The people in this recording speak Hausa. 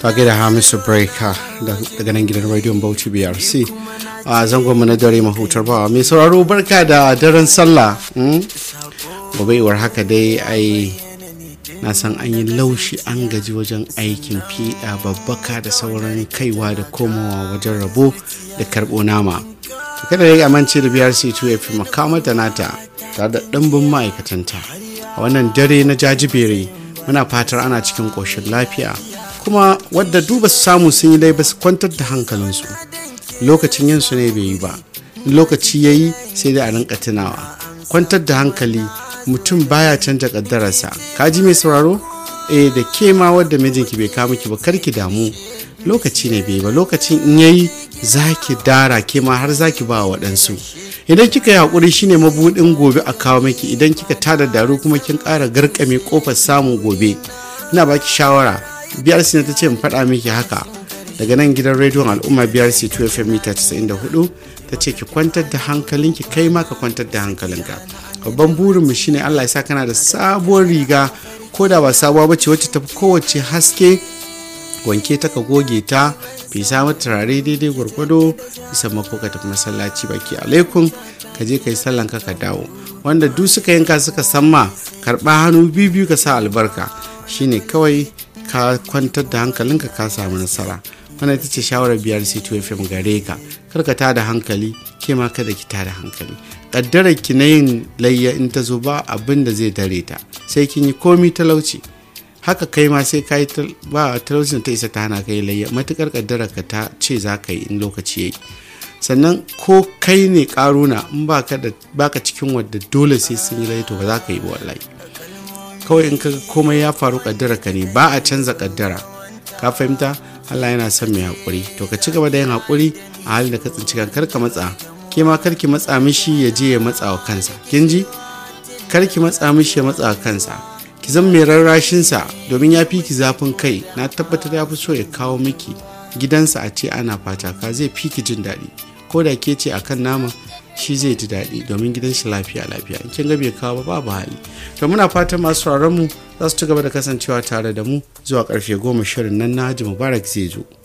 ta da hamisu breaker daga nan gidan rediyon bauchi brc a zangon na dare mahutar bawa mai sauraro barka da daren sallah gobe iwar haka dai ai na san an yi laushi an gaji wajen aikin fiɗa babbaka da sauran kaiwa da komowa wajen rabo da karɓo nama kada ya amince da brc 2 fi makamata nata tare da ɗimbin ma'aikatanta a wannan dare na jajibere muna fatar ana cikin ƙoshin lafiya kuma wadda duba su samu sun yi dai ba su kwantar da hankalinsu lokacin yin su ne bai yi ba lokaci ya yi sai dai a rinka tunawa kwantar da hankali mutum baya canja kaddararsa ka ji mai sauraro eh da ke ma wadda mijinki bai kawo miki ba karki damu lokaci ne bai ba lokacin in yayi zaki dara ke ma har zaki ba waɗansu idan kika yi haƙuri shine mabuɗin gobe a kawo miki idan kika tada daru kuma kin ƙara garkame ƙofar samun gobe ina baki shawara brc na ta ce in faɗa miki haka daga nan gidan rediyon al'umma brc 2 fm mita 94 ta ce ki kwantar da hankalinki kai ma ka kwantar da hankalinka babban burinmu shine allah ya sa kana da sabuwar riga ko da ba sabuwa bace wacce ta fi kowace haske wanke ta ka goge ta fesa mata turare daidai gwargwado bisa mako ka tafi masallaci baki alaikum ka je ka yi sallan ka ka dawo wanda duk suka yanka suka san ma karɓa hannu biyu biyu ka sa albarka shine kawai ka kwantar da hankalinka ka samu nasara wannan ita ce shawarar biyar c2 fm gare ka kar ka tada hankali ke ma kada ki tada hankali kaddarar ki na yin layya in ta zo ba abin da zai dare ta sai kin yi komi talauci haka kai ma sai ka yi ba talaucin ta isa ta hana ka yi layya matukar kaddarar ka ta ce za ka yi in lokaci ya yi sannan ko kai ne karuna in baka cikin wadda dole sai sun yi layya to ba za ka yi wallahi kawai in kaga komai ya faru kaddara ka ne ba a canza kaddara ka fahimta Allah yana son mai haƙuri to ka ci gaba da yin haƙuri a halin da ka tsinci kar ka matsa ke ma karki matsa mishi ya je ya matsa wa kansa kin ji karki matsa mishi ya matsa wa kansa ki zan mai rarrashin sa domin ya fi ki zafin kai na tabbatar ya fi so ya kawo miki gidansa a ce ana fata ka zai fi ki jin daɗi ko da ke ce akan nama shi zai ji daɗi domin gidan shi lafiya lafiya in kin ga bai kawo ba babu hali to muna fatan masu mu za su ci gaba da kasancewa tare da mu zuwa karfe goma shirin nan na haji mubarak zai zo